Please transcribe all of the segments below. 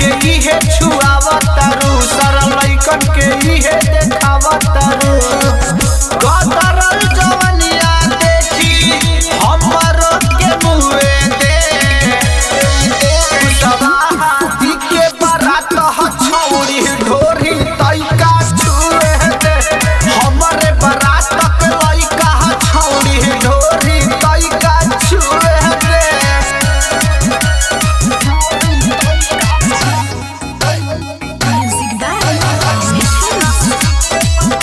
के इहे छुआवतारू सारा लइकन के इहे देखावतारू कतरल जवनिया देखी हमर के मुए दे सवाहाती के बारात ह छौरी ढोरी तैका छुए दे हमरे बारात के लइका ह छौरी ढोरी तैका छुए दे Music by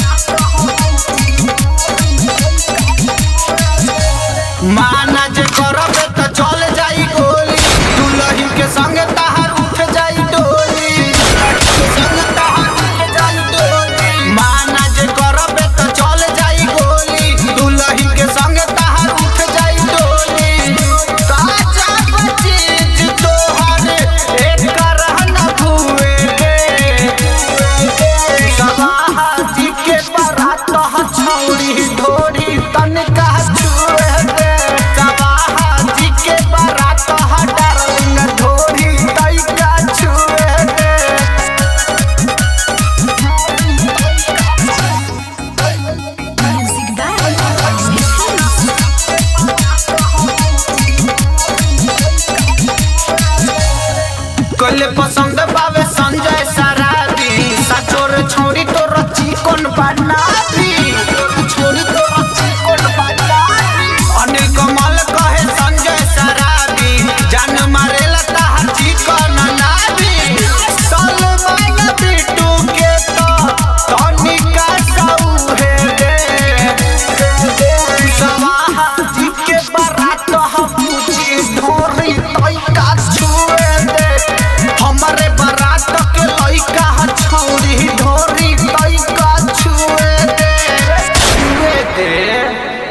माना जे करबे त चल जाई गोली दुलही के संग तहार उठ जाई डोली के संग तहार उठ जाई डोली माना जे करबे त चल जाई गोली दुलही के संग तहार उठ जाई डोली ताजा चीज तोहर एक रहन भुए रे सवाहाती के बारात ह छौरी ढोरी तनका छुए दे सवाहाती के बारात ह डार्लिंग ढोरी तैका छुए दे Music by कले पसंद बावे संजय सराबी सचोर छोरी तो रची कोन बनाबी छोरी तो रची कोन बनाबी अनिल कमल कहे संजय सराबी जान मारे लता हची कोन नाबी सलमान बिट्टू के तो तनिका सौहे रे सवाहा जी के बारात हम पूछी ढोरी तैका छुए दे हमरे बारात के लइका ह छौरी ढोरी तैका छुए दे छुए दे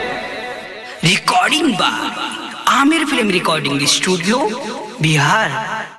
रिकॉर्डिंग बा Aamir film recording studio Bihar